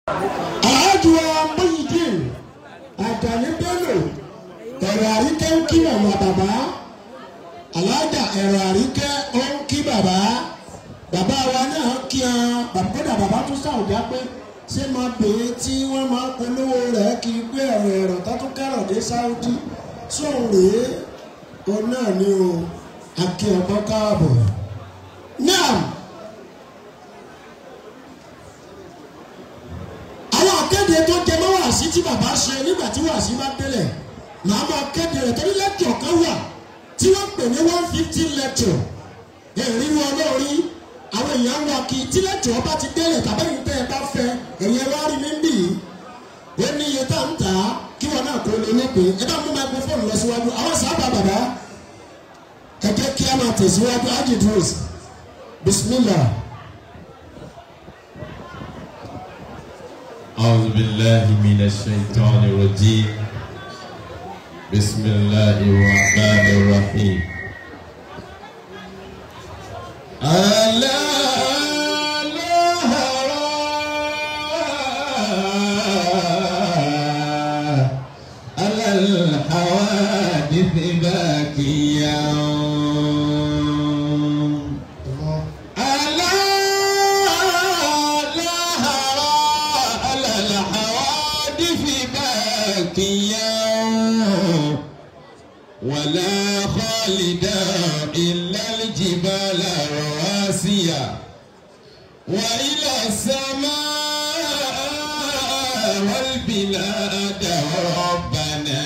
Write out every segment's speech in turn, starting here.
aláàjù wa Muyideen Àjàní Bello ẹ̀rọ àríkẹ́ ń kí bàbá bàbá aláàjà ẹ̀rọ àríkẹ́ ó ń kí bàbá bàbá wa náà kí hàn bàbá kódà bàbá tún sàwùjá pé ṣé máa bèé tí wọ́n máa ń polówó rẹ̀ kí n gbé ẹ̀rọ ẹ̀rọ tó tún kẹ́rọ̀ dé Saudi sóun rèé òun náà ni o àkí ọ̀pọ̀ káàbọ̀ náà. àwọn akéde tó jẹ mọ́ wàásí tí bàbá ṣe nígbà tí wàásí bá délẹ̀ màá máa kéde rẹ̀ torí lẹ́kọ̀ọ́ kan wà tí wọ́n pè ní one fifty lecture èrí wọn lórí àwọn èèyàn wọ kí tí lecture bá ti délẹ̀ tàbẹ́yìn tẹ́ ẹ bá fẹ́ ẹ̀yẹ wá rí mi bì í ó ní iye tá ń tà á kí wọn náà kó lè nípe ẹ bá mú microphone lọ síwájú àwọn sábà bàbá ẹ jẹ́ kí a máa tẹ̀síwájú ájì dúró bismillah. أعوذ بالله من الشيطان الرجيم بسم الله الرحمن الرحيم ألا لها على الحوادث باكيا ألا لها على الحوادث باكيا ولا خالدا إلا الجبال رواسيا وإلى السماء والبلاد ربنا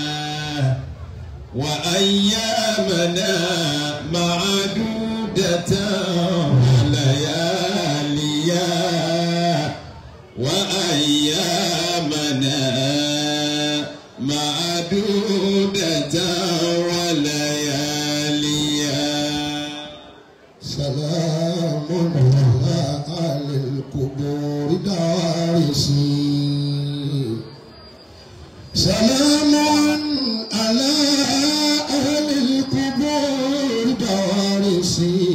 وأيامنا معدودة ولياليا وأيامنا معدودة ولياليا سلام على أهل القبور دارسي سلام على أهل القبور دارسي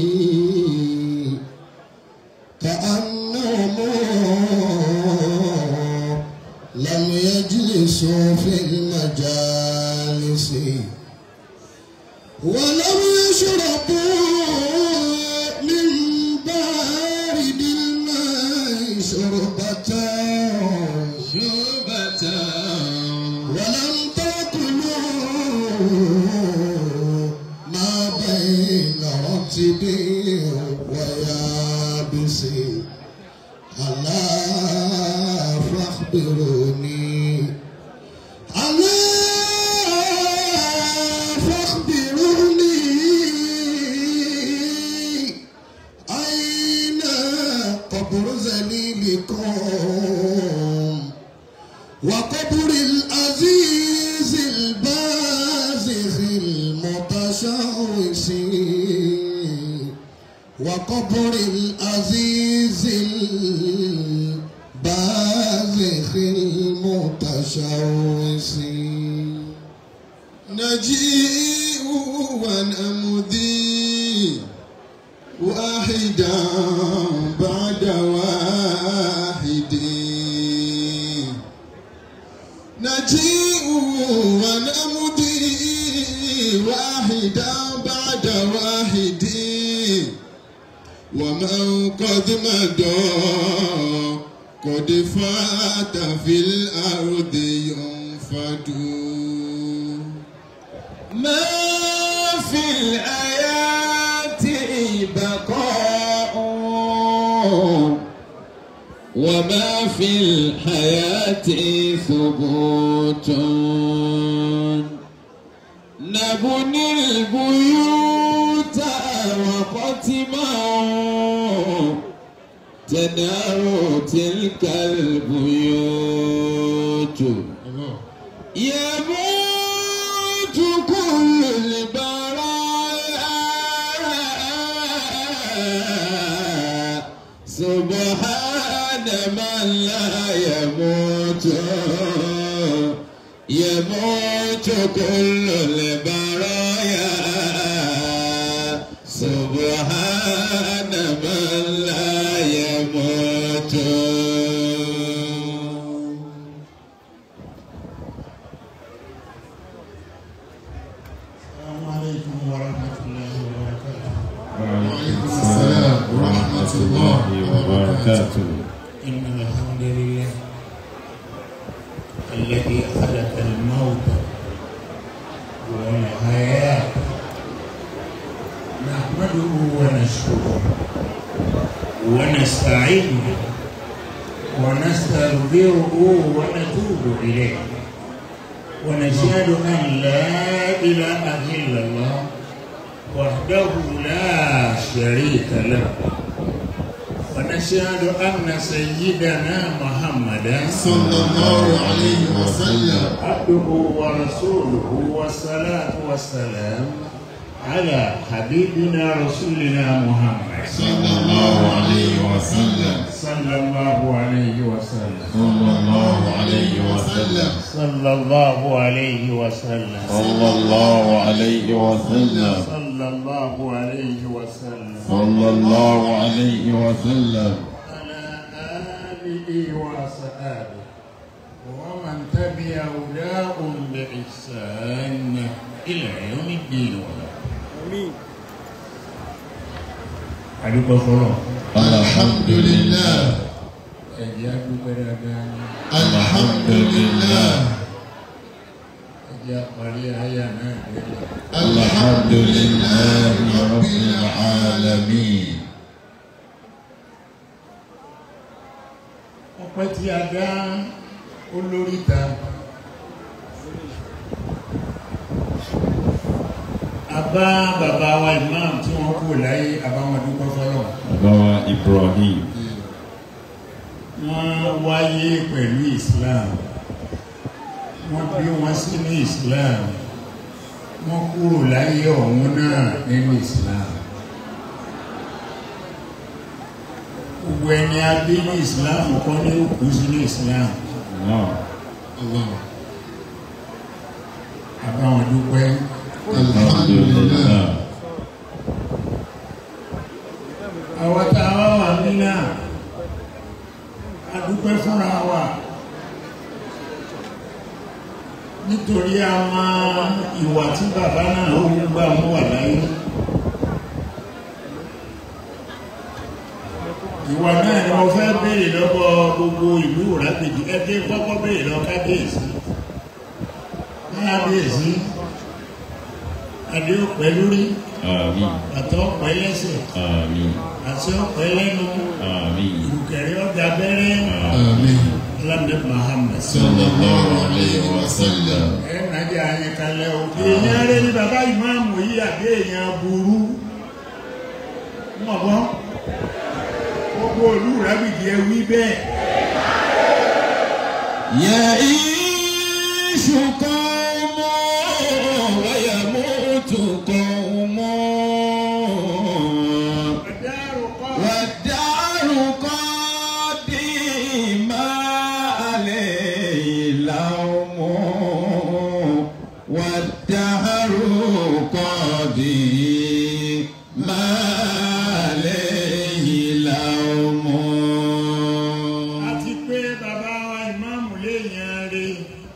كأنهم لم يجلسوا في المجالس ولم يشربوا من بارد الماء شربة شوبة ولم تأكلوا ما بين رطب ويابس ألا فاخبروني ألا فاخبروني أين قبر ذليلكم وقبر العزيز البازخ المتشوش وقبر العزيز البازخ المتشوش نجيء ونمضي واحدا بعد واحد نجيء ونمضي واحدا بعد واحد ومن قد مضى قد فات في الأرض ينفد ما في الآيات بقاء وما في الحياة ثبوت نبني البيوت وقتما تنار تلك البيوت يموت كل البرايا سبحان من لا يموت يموت كل البرايا سبحان من لا يموت الذي خلق الموت والحياة نحمده ونشكره ونستعينه ونستغفره ونتوب إليه ونشهد أن لا إله إلا الله وحده لا شريك له ونشهد أن سيدنا محمدا صلى الله عليه وسلم عبده ورسوله والصلاة والسلام على حبيبنا رسولنا محمد صلى الله عليه وسلم صلى الله عليه وسلم صلى الله عليه وسلم صلى الله عليه وسلم صلى الله عليه وسلم صلى الله عليه وسلم صلى الله عليه وسلم على آله وأصحابه ومن تبع هداهم بإحسان إلى يوم الدين adúpẹ́ fọlọ́ الحمد لله ẹ̀jẹ̀ adúpẹ́ dáadáa الحمد لله ẹ̀jẹ̀ àparí àyà náà lẹ́yìn. الحمد لله رب العالمين ọpẹ́ tí a dá olórí ta a bá bàbá wa imam tí wọ́n kú láyé àbáwọn dúpẹ́ fọlọ́ Baba Ibrahim wọ́n wáyé pẹ̀lú islam wọ́n bí wọ́n sínú islam wọ́n kúrò láyé ọ̀hún náà nínú islam gbogbo ẹni a bí ní islam kọ́ ní ó kú sínú islam Allah àbáwọn dúpẹ́ الحمد لله àwọn tá a wá wà nínà a dúpẹ́ fúnra wa nítorí àwọn ìwà tí bàbá náà ó ń gbà wọ́n wà láyé ìwà náà ni wọ́n fẹ́ béèrè lọ́wọ́ gbogbo ìlú Ìrágbèjì ẹgbẹ́ kọ́kọ́ béèrè lọ kábíyèsí kábíyèsí adé ọ̀pẹ lórí Àmín àtọ́ ọ̀pẹ lẹ́sẹ̀ Àmín àti ọ̀pẹ lẹ́nu Àmín ìrùkẹ̀rẹ̀ ọ̀dà bẹ́rẹ́ Àmín lọ́dẹ Muhammad صلى الله عليه وسلم ẹ̀ nàjà ayé kalẹ̀ o èèyàn rẹ ní bàbá ìmáàmù yìí àbí èèyàn burú mọ̀ bọ́ gbogbo olú rábìdì ẹ wí bẹ́ẹ̀ يعيش قوم ويموت قوم ọ̀dàrú kọ́ والدار قديما عليه لوم والدهر قديما عليه لوم àti pé bàbá wa ìmáàmù léèyàn rẹ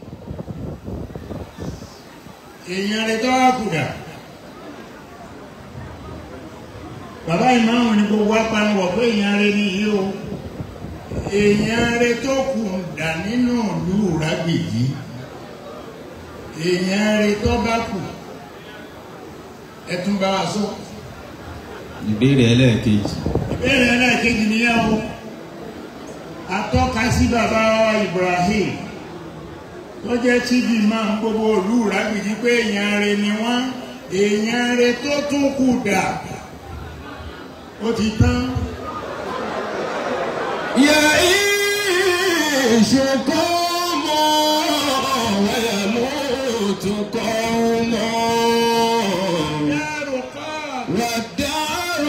èèyàn rẹ tó wá kùdà bàbá ìmáàmù ni gbogbo apanwọ̀ pé èèyàn rẹ nìyí o èèyàn rẹ tó kù dà nínú ìlú Ìrágbèjì èèyàn rẹ tó bá kù ẹ tún bá wa sọ ìbéèrè ẹlẹ́ẹ̀kejì ìbéèrè ẹlẹ́ẹ̀kejì nìyẹn o atọ́ka sí bàbá wa Ibrahim tó jẹ́ chief imam gbogbo ìlú Ìrágbèjì pé èèyàn rẹ ni wọ́n èèyàn rẹ tó tún kù dà ó ti tán يعيش قوم ويموت قوم dárò kọ́ والدار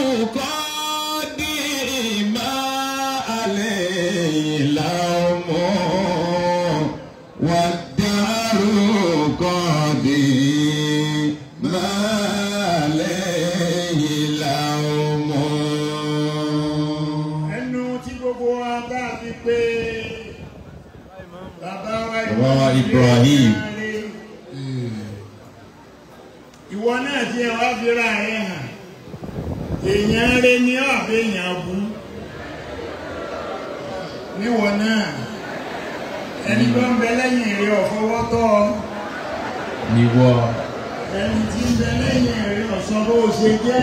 قديما عليه لوم والدار قديما عليه لوم ẹnu tí gbogbo wa bá fi pé bàbá wa Bàbá wa Ibrahim. ìwọ náà tí ẹ wá fi ra ẹ hàn èèyàn rẹ ní ọ̀bẹ èèyàn bú níwọ náà ẹni tó ń bẹ lẹ́yìn rẹ̀ ọ̀fọwọ́tọ́ ìwọ ẹni tí ń bẹ lẹ́yìn rẹ̀ ọ̀sán bó ṣe jẹ́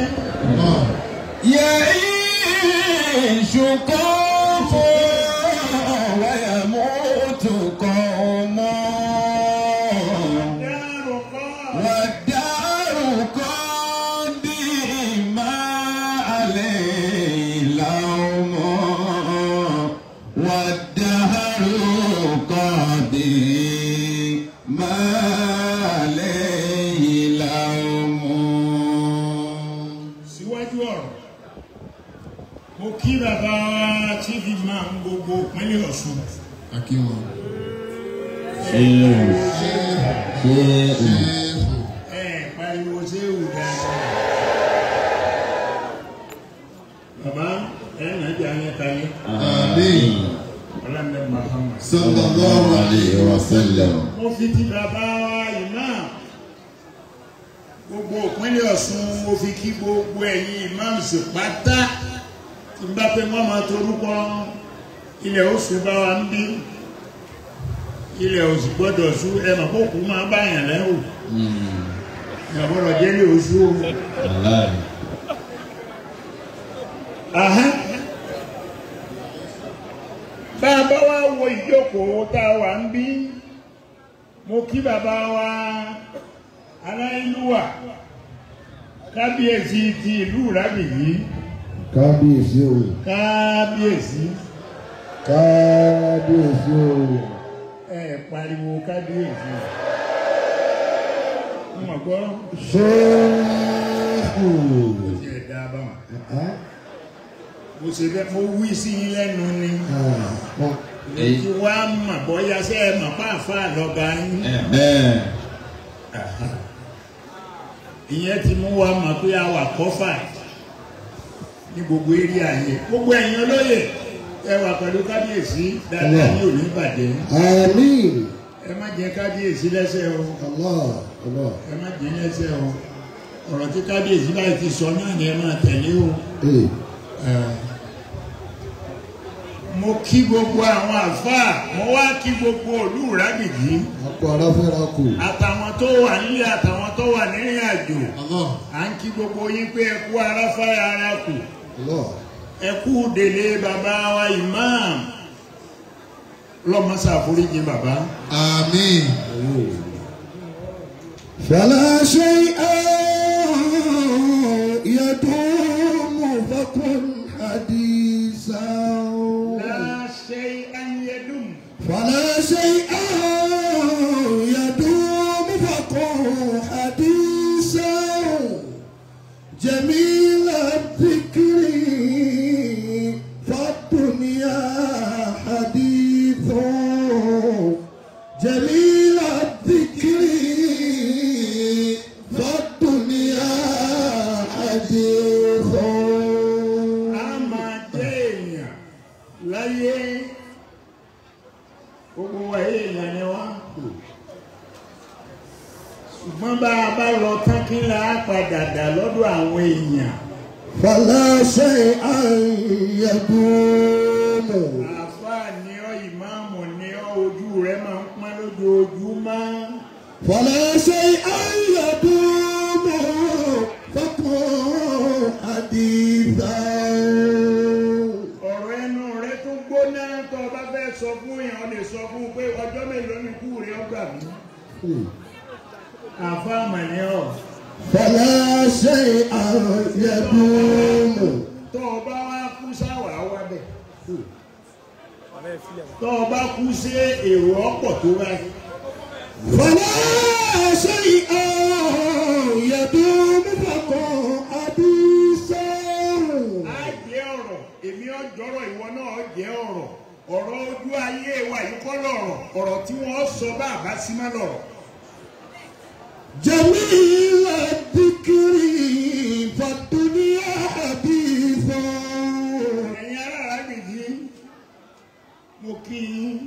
يعيش قوم ويموت قوم dárò kọ́ والدار قديم عليه لوم والدهر قديم عليه لوم síwájú ọ̀rọ̀ mo kí bàbá wa tí fi máa ń gbogbo ìpínlẹ̀ Ọ̀ṣun akíwọn. ṣéèrù ṣéèrù ẹ pariwo ṣé ò dáadáa bàbá ẹ nà jẹ́ ayé kalẹ̀ Àmín. ọlọ́mọdé Muhammad. sallallahu alayhi wa sallam. mo fi ti bàbá wa imam gbogbo ìpínlẹ̀ Ọ̀ṣun mo fi kí gbogbo ẹ̀yin imams pátá tí n bá pé wọ́n máa torúkọ ilẹ̀ oṣù bá wa ń bí ilẹ̀ oṣù gbọ́dọ̀ sú ẹ mà kó kú máa bá yàn lẹ́rù ìyàbọ̀rọ̀ jẹ́lẹ̀ oṣù o. aláì Ahán. bá a bá wá wo ìjókòó tá a wà ń bí mo kí bàbá wa aláìlúwà kábíyèsí ti ìlú Ìrágbìjí kábíyèsí o kábíyèsí kábíyèsí o. ẹ pariwo kábíyèsí mo mọ̀ gbọ́ ṣéèkù. ti ẹ̀ dá a bá wọn mo ṣe fẹ́ mo wí sí yín lẹ́nu ni mo ti wá mọ̀ bọ́yá sẹ́ ẹ mọ̀ pàápàá lọ́ba yín. bẹ́ẹ̀ ìyẹn ti mú wa mọ̀ pé a wà kọ́fà ní gbogbo eré ayé gbogbo ẹ̀yin olóyè ẹ wà pẹ̀lú kábíyèsí dáadáa ní òní bàjẹ́ àmín. ẹ má jẹ kábíyèsí lẹ́sẹ̀ o Allah Allah. ẹ má jẹ lẹ́sẹ̀ o ọ̀rọ̀ tí kábíyèsí báyìí ti sọ náà ni ẹ máa tẹ̀lé o. ee Eh, mo kí gbogbo àwọn àfáà mo wá kí gbogbo òlú Ìrágbìjí akọ aráfẹ́ra kù. àtàwọn tó wà nílé àtàwọn tó wà nírìn àjò Allah à ń kí gbogbo yín pé ẹ kú aráfáà ara kù. Allah. ẹ kú délé bàbá wa imam lọ́mọ́sá àforíjì bàbá. àmín. فلا شيء يدوم فكن حديثا láṣẹ ayédùn فلا شيء يدوم فكن حديثا جميل الذكر فالدنيا حديث جميل الذكر فالدنيا حديث a máa jẹ́ èèyàn láyé gbogbo wa èèyàn ni wá. ṣùgbọ́n bá a bá lọ tán kí la á padà dà lọ́dọ̀ àwọn èèyàn. فلا شيء يدوم àáfàá ni ọ́ ìmáàmù ni ọ́ ojú rẹ̀ máa ń pọ́n lójoojúmọ́. فلا شيء يدوم فكن حديثا ọ̀rọ̀ ẹnu rẹ tó gbóná tó o bá fẹ́ sọ fún yẹn o lè sọ fún un pé ọjọ́ mélòó ni kú rẹ ọgbà mí. àáfàá mà ni ọ́. فلا شيء يدوم tó o bá wá kú sáwà wá bẹ̀. tó o bá kú sí èrò ọ̀pọ̀ tó báyìí. فلا شيء يدوم فكن حديثا á jẹ́ ọ̀rọ̀ èmi ọjọ́rọ̀ ìwọ náà jẹ́ ọ̀rọ̀ ọ̀rọ̀ ojú ayé wa yìí kọ́ lọ̀rọ̀ ọ̀rọ̀ tí wọ́n sọ bá àbá sí má lọ̀rọ̀. جميل الذكر فالدنيا حديثا ẹ̀yin ará Ìrágbìjí mo kí yín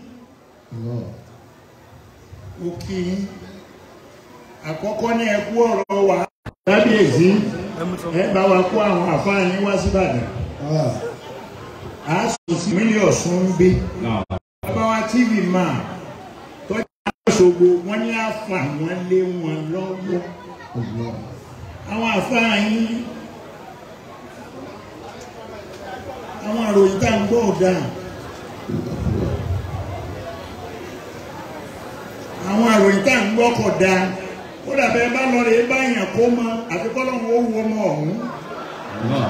mo kí yín àkọ́kọ́ ní ẹ kú ọ̀rọ̀ wa kábíyèsí ẹ bá wa kó àwọn àfáà yín wá síbàdàn Ah, a sọ sí mílíọ̀nù Ọ̀ṣun ń gbé bàbá wa tv máa lóṣogbo wọ́n ní àfà wọn lé wọn lọ́wọ́ àwọn àfáà yín àwọn àròyìn tá à ń gbọ́ ọ̀dà àwọn àròyìn tá à ń gbọ́ kọ̀ da ó dàbẹ́ bá lọ rè é báyàn kó mọ àfikọ́ lọ́wọ́ ó wu ọmọ ọ̀hún Allah.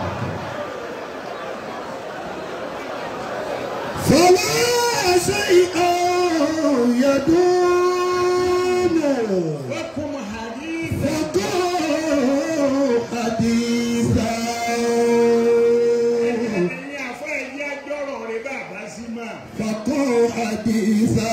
فلا شيء يدوم wọ́n kún mọ́ hadith فقوا حديثا ẹni àfọ́ ẹ̀yí ajọ́rọ̀ rẹ̀ bàbá sí máa. فقوا حديثا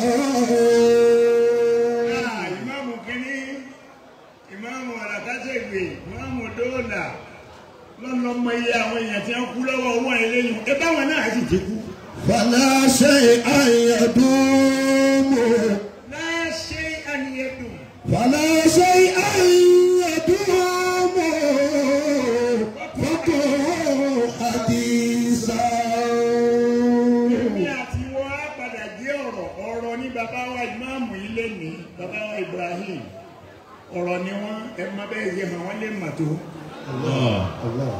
Ah, ìmáàmù kínní ìmáàmù ọ̀làkàṣègbè ìmáàmù dóòlà lọ́nà iye àwọn èèyàn tí wọ́n kú lọ́wọ́ owó ẹlẹ́yìn ẹ báwọn náà sì ti kú. فلا شيء يدوم láṣẹ àníyẹ̀dùn فلا شيء يدوم فقوا حديثا èmi àti wọn á padà jẹ́ ọ̀rọ̀ ọ̀rọ̀ ní bàbá wa ìmáàmù ilé ní bàbá wa Ibrahim ọ̀rọ̀ ni wọ́n ẹ má bẹ́ẹ̀ yẹ hàn wọ́n lè mà tó Allah.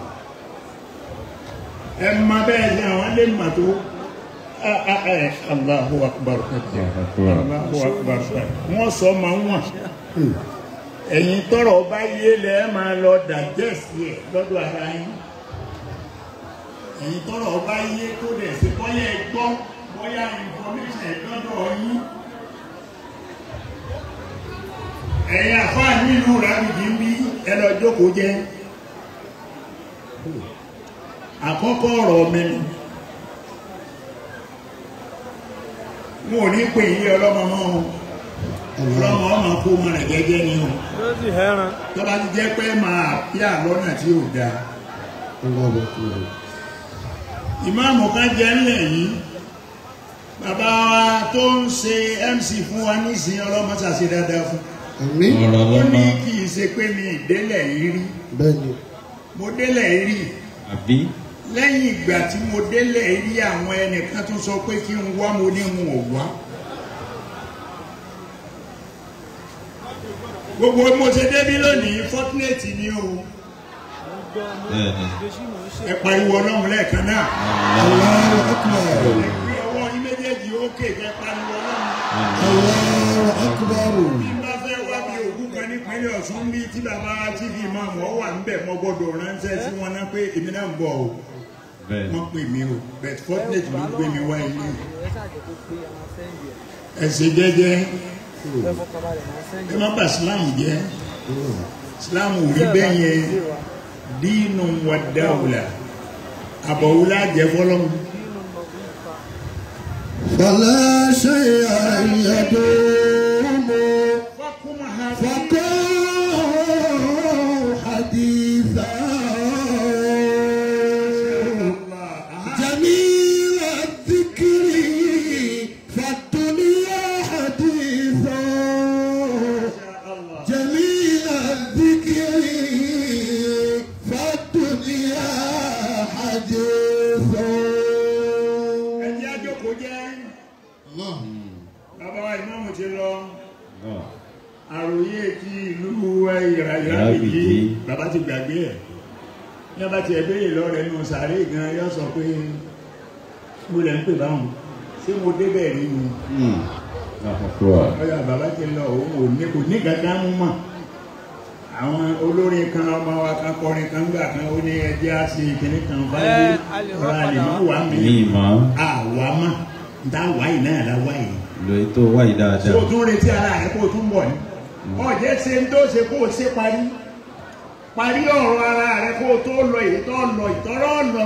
ẹ má bẹ́ẹ̀ yẹ hàn wọ́n lè mà tó. Ah, ah, eh, Allahu akbar Allahu akbar wọ́n sọ ma wọ́n ẹ̀yin tọrọ bá yé lẹ ẹ máa lọ dàjẹ́sì ẹ̀ lọ́dọ̀ ara yín ẹ̀yin tọrọ bá yé tó dẹ̀ sí bọ́yá ẹ gbọ́ bọ́yá information ẹ̀ lọ́dọ̀ yín ẹ̀yin àfáà nílùú rábìdì ń bí ẹ lọ jókòó jẹ́ àkọ́kọ́ ọ̀rọ̀ mi ni wọn ò ní pè yí ọlọ́mọ mọ́ o ọlọ́mọ ọmọ kó mọ rẹ̀ gẹ́gẹ́ ni o tó bá ti jẹ́ pé máa yà lọ́nà tí ò dáa ìmáàmù kan jẹ́ ńlẹ̀ yìí bàbá wa tó ń ṣe MC fún wa nísìnyí ọlọ́mọ ṣàṣe dáadáa fún Àmín. Ọ̀rọ̀ ó ní lọ́mọ. kì í ṣe pé mi ìdélẹ̀ yìí rí Bẹ́ẹ̀ni. mo délẹ̀ yìí rí Àbí? lẹ́yìn ìgbà tí mo délẹ̀ rí àwọn ẹnìkan tó sọ pé kí n wá mo ní n ò wá gbogbo bí mo ṣe débí lónìí fortunate ni o Bẹ́ẹ̀ni. ẹ pariwo ọlọ́run lẹ́ẹ̀kan náà Allahu Akbar. ẹ gbé ọwọ́ yín méjèèjì ókè kẹ pariwo ọlọ́run Allahu Akbar. bí n bá fẹ́ wá bí òkú kan nípínlẹ̀ Ọ̀ṣun bí tí bàbá tv máa mọ̀ ọ́ wà níbẹ̀ mo gbọ́dọ̀ ránṣẹ́ sí wọn náà pé èmi náà ń bọ̀ o Bẹ́ẹ̀ni. wọ́n pè mí o but fortunate ló gbé mi wá ilé ẹ ṣe jẹ́jẹ́ ẹ má bà Islam jẹ́ Islam ò rí bẹ́ẹ̀ yẹn dínú wa dáwùlà àbọ̀wùlà jẹ́ fọlọ́mù فلا شيء يدوم fọkùnmọ̀ ha فقوا حديثا جميل الذكر فالدنيا حديثا جميل الذكر فالدنيا حديثا ẹjẹ́ àjọkò jẹ́ bàbá wa ìmáàmù ti lọ Allah. àròyé ti ìlú ìràyàbìjì Ìràbìjí. bàbá ti gbàgbé ẹ̀ ní ọba ti ẹ̀bẹ̀rẹ̀ lọ́rẹ̀ nù sàárè gan yọ sọ pé mo lẹ̀ ń pè báwọn ṣé mo débẹ̀ rí ni Hmm. Akbar. ọyà bàbá ti lọ òun ò ní kò ní kankan mú mọ̀ àwọn olórin kan ọmọ wa kan kọrin kan gbà kan ó ní ẹjẹ́ á ṣe ìkíní kan báyìí ọ̀rọ̀ àlè má wà mí Mi mọ̀. àwa mọ̀ nta wáyìí náà la wáyìí Lo ètò wáyé tí o dáadáa. tún retí ara rẹ kó o tún bọ̀ ní. ọ̀jẹ̀ ṣe ń tó ṣe kó o ṣe parí parí ọ̀rọ̀ ara rẹ kó o tó lọ èyí tó lọ ìtọ́rọ̀ ọ̀nà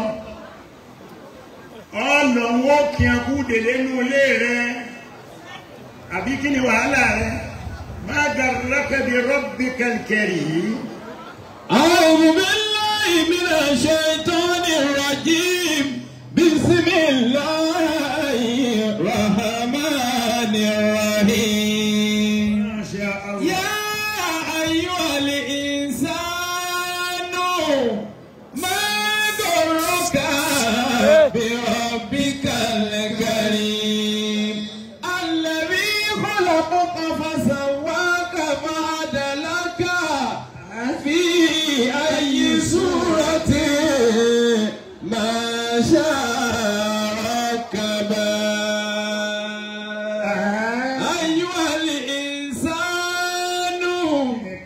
ọ̀nà wọn kí n kú délé nú ilé rẹ àbí kí ni wàhálà rẹ má garraka bi rabbikal karim. أعوذ بالله من الشيطان الرجيم بسم الله الرحمن الرحيم Masha Allah. يا أيها الإنسان ما ضرك بربك الكريم الذي خلقك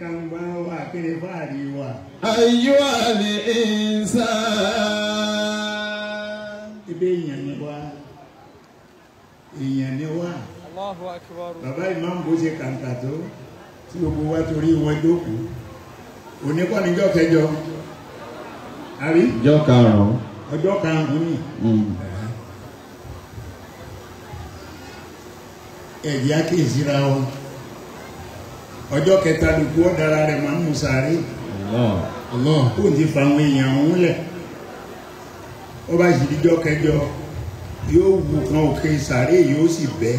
kan gbá wa kiri fáàrí wa أيها الإنسان ebe èèyàn ni wá èèyàn ni wá Allahu akbar. bàbá ìmáàmù bó ṣe kàǹkà tó tí gbogbo wa torí wọn jókòó òní kọ́ níjọ́ kẹjọ àbí Ìjọ karùn-ún. ọjọ́ karùn-ún ni Mm. ẹ̀dí akéèsíra wọn ọjọ́ kẹta lùkú ọ̀dára rẹ̀ máa ń mú sáré Allah. kó n ti fa àwọn èèyàn ọ̀hún lẹ̀ ó bá sì díjọ́ kẹjọ yóò wù kan òkè sáré yóò sì bẹ́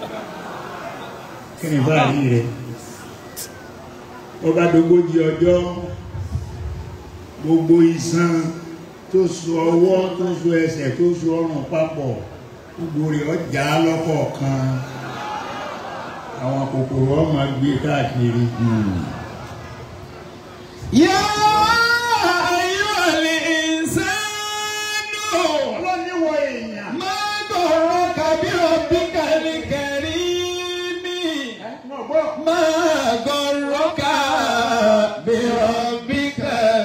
kí ni báàrí rẹ̀ ó bá dógójì ọjọ́ gbogbo iṣan tó so ọwọ́ tó so ẹsẹ̀ tó so ọrùn papọ̀ gbogbo rẹ̀ ọjà lọ́kọ̀ọ̀kan àwọn kòkòrò ọmọ gbé káàkiri. Mm. يا أيها الإنسان ọlọ́niwọ̀ èèyàn. ما غرك بربك الكريم náà gbọ́. ما غرك بربك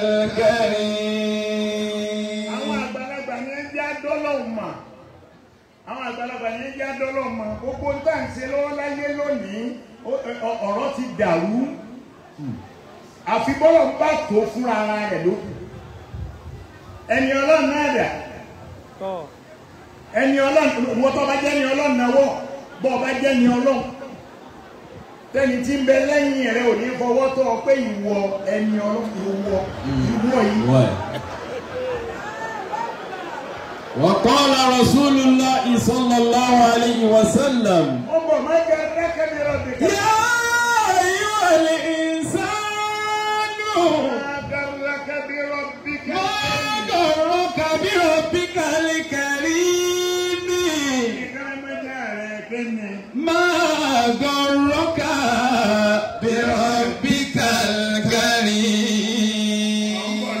الكريم àwọn àgbàlagbà ní ẹjẹ adọ́lọ́hùn mà àwọn àgbàlagbà ní ẹjẹ adọ́lọ́hùn mà gbogbo ń tà ń ṣe lọ́wọ́ láyé lónìí ó- ọ- ọ̀rọ̀ ti dàrú àfi bọ́lọ̀ ń bá tó fúnra ara rẹ̀ lókù ẹni ọlọ́run náà dà Tọ́. ẹni ọlọ́run wọ́n tó bá jẹ́ ni ọlọ́run náà wọ̀ bọ́ ọ bá jẹ́ ni ọlọ́run tẹ́ni tí ń bẹ lẹ́yìn rẹ̀ ò ní fọwọ́ tọ́ ọ pé ìwọ ẹni ọlọ́run ìwọ ìwọ yìí Why? وقال رسول الله صلى الله عليه وسلم ó bọ̀ má jẹ́ rẹ́kẹ̀mí rọ̀bì kan. يا أيها الإنسان ما غرك بربك ما غرك بربك الكريم ما غرك بربك الكريم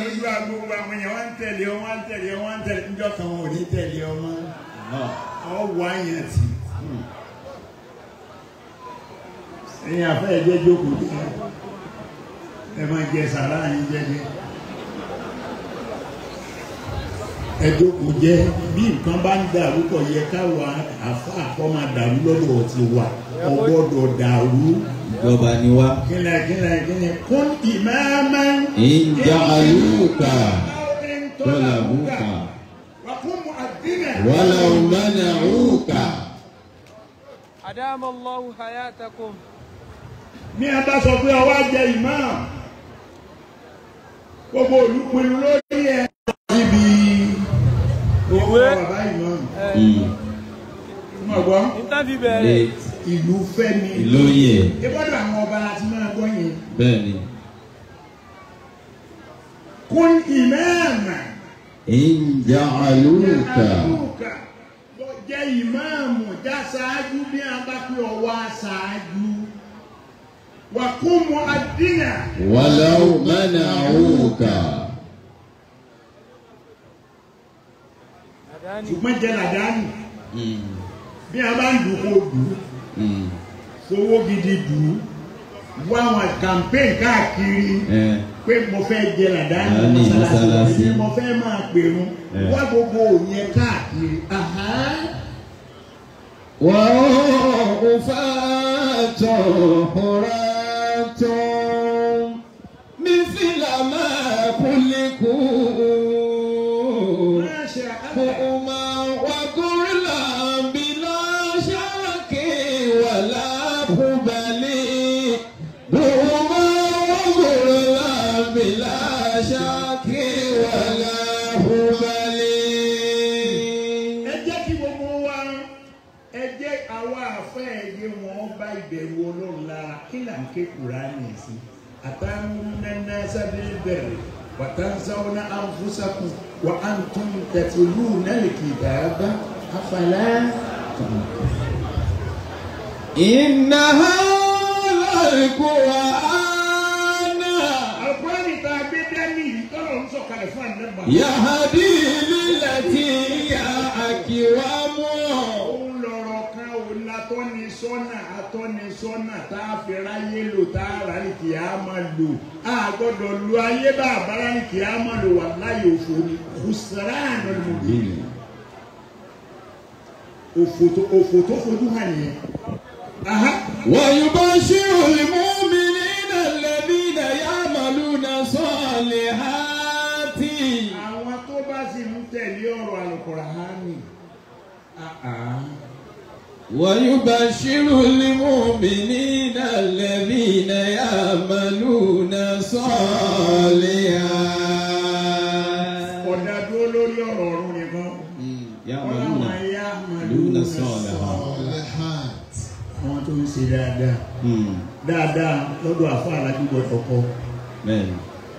ẹ̀yin afẹ́ ẹ̀jẹ̀ jókòó jẹ́ ẹ máa jẹ sàrá yín jẹ́jẹ́ ẹ jókòó jẹ́ bí nǹkan bá ń dàrú kò yẹ káwa àfa àkọ́ máa dàrú lọ́dọ̀ ti wà ọgbọ́dọ̀ dàrú Ìjọba ni wá. kílẹ̀ kílẹ̀ kílẹ̀ kún ìmáàmá Ìjà àlùkà. Tọ́lá bùkà. wà fún mu àdínà Wàlà òmànà òkà. Adama Allahu hayatakum. ní a bá sọ pé ọwọ́ jẹ ìmáàmù gbogbo olùpinnu lórí ẹ̀ níbi owó Ìwé. bàbá ìmáàmù Mm. mọ̀ gbọ́ Nǹkan fi bẹ̀rẹ̀. Late. ìlú fẹ́mi Ìlóyè. ìbọ́dọ̀ àwọn ọba láti máa gbọ́ yẹn Bẹ́ẹ̀ni. kún ìmáàmù Ìjà àlùkà. àlùkà jẹ́ ìmáàmù já ṣáájú bí a bá pé ọwọ́ aṣáájú wà kún mu àdínà Wàlà òmànà òkà. Àdáni. ṣùgbọ́n jẹ́ làdánù Mm. bí a bá ń dùn kó dùn Mm. fowó gidi dùn wá àwọn campaign káàkiri Eh. pé mo fẹ́ jẹ làdáni Làdáni mọ́sálásí. èmi mo fẹ́ máa pèrún Eh. wá gbogbo òyìn káàkiri. Aha. وأوفاة حراة مثل ما خلقوا Masha Allah. هما وكلا بلا شك ولا هبل هما وكلا بلا شك ولا هبل ẹ jẹ́ kí gbogbo wa ẹ jẹ́ àwa àfẹ́ ẹ̀yẹ wọn bá ìbẹ̀rù ọlọ́run lára kí là ń ké kúránì sí àtàmúnẹ́nà sábẹ́ bẹ̀rẹ̀ wàtánsáwọ́nà àǹfùsàkùn wà á ń tún tẹ̀tìlú náà kì í dàgbà àfàlà. إن هذا القرآن àkùránì tá a gbé dání yìí tọ́lọ̀ ń sọ̀kalẹ̀ fún àdébà. يهدي للتي هي أقوم òun lọ̀rọ̀ kan òun la tọ́ ni sọ́nà atọ́nisọ́nà tá a fi ráyé lò tá a rà ní kì á máa lò a gbọ́dọ̀ lo ayé bá a bára ní kì á máa lò wà láyé òfò ni kùsàránù ni mo bí òfò tó òfò tó fojú hàn yẹn. Aha. ويبشر المؤمنين الذين يعملون الصالحات àwọn tó bá sì ń tẹ̀lé ọ̀rọ̀ Al-Qur'ani. Ah, ah. ويبشر المؤمنين الذين يعملون الصالحات ọ̀dà dúró lórí ọ̀rọ̀ ọ̀run nìkan. يعملون Ọlọ́run ayé يعملون الصالحات Ọ̀lẹ́hàt. àwọn tó ń ṣe dáadáa Mm. dáadáa lọ́dọ̀ àfọ alájúbọ̀ ọkọ bẹ́ẹ̀ni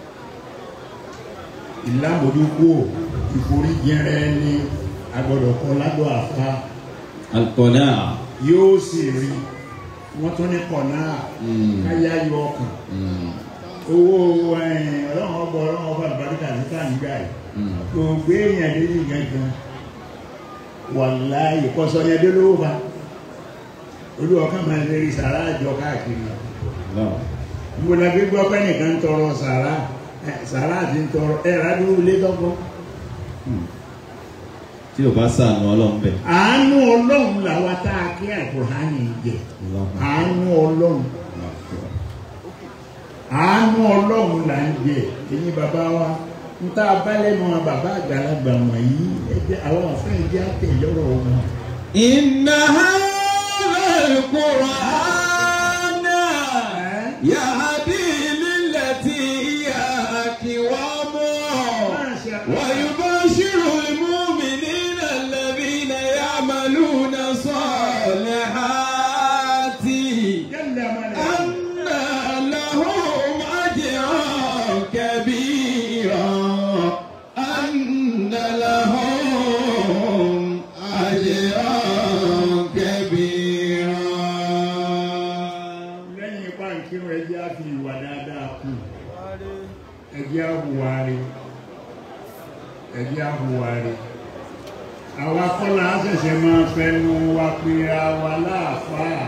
ìlàmójúkú ìforíjẹrẹ ní agbọ́dọ̀ kọ ládọ̀ àfa alukọ̀dá yóò sì rí wọ́n tún ní kọ̀nà káyá yọ ọkàn owó ẹ̀yìn ọlọ́run ọgbọ ọlọ́run ọba àlùbáríkà ní káànígbà yìí kò gbé èèyàn débi gangan wàláyé kọ́sọ́ yẹn dé lówó ba olú ọkàn máa ń lérí sàrà àjọ káàkiri mo la gbé gbọ́ pé nìkan ń tọrọ sàrà ẹ, sàrà àti ń tọrọ ẹ rádúró lé tọ́gbọ́. tí o bá sànù ọlọ́run bẹ̀. àánú ọlọ́run làwa tá a kí àkùránì jẹ àánú ọlọ́run àánú ọlọ́run là ń jẹ èyí bàbá wa ń tá a bá lẹ́nu àwọn bàbá àgbàlagbà wọ̀nyí ẹ jẹ́ àwọn àfẹ́ ìdí àtẹ̀lọ́rọ̀ wọn. إن هذا القرآن يهدي للتي هي أقوم ويبشر المؤمنين الذين يعملون الصالحات jẹ́lẹ̀ mọ́lẹ̀. أن لهم أجرا كبيرا أن لهم أجرا كبيرا lẹ́yìn ipá nkírun ẹjẹ́ á fi ìwà dáadáa kù ẹjẹ́ á hùwà rí ẹjẹ́ á hùwà rí àwa kọ́lá á ṣẹ̀ṣẹ̀ máa fẹnu wa pera wa láàfáà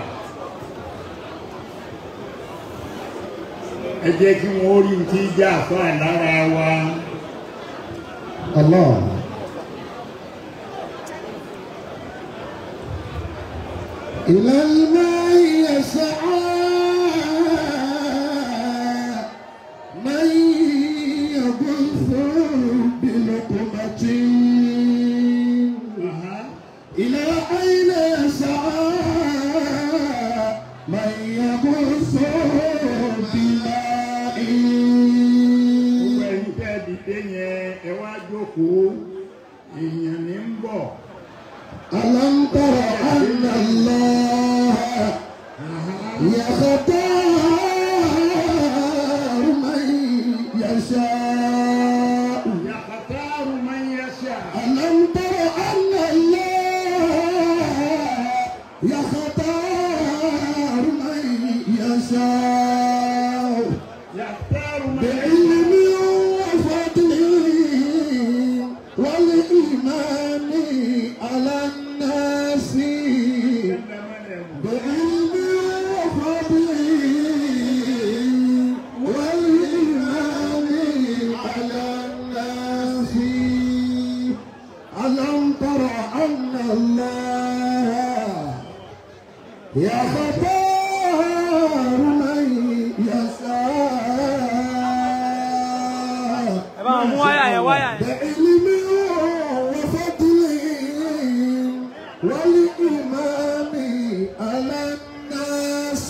ẹ jẹ́ kí wọ́n rí ti já àfáà lára wa Allah. إلى الماء يسعى من يبث بلقمة Aha. إلى أين يسعى من يبث بماء gbogbo ẹ̀yin tẹ́ dìde yẹn ẹ wá jókòó èèyàn ní ń bọ̀ ألم تر أن الله يختار من يشاء yàtàrù máa ń yẹsẹ̀ ألم تر أن الله يختار من يشاء yàtàrù máa ń yẹsẹ̀. بعلم وفضل والإيمان على الناس بعلم وفضل والإيمان على الناس ألم تر أن الله يختار من يشاء ẹ bá wọn mú wáyà yẹn wáyà yẹn. بعلم وفضل والإمام على الناس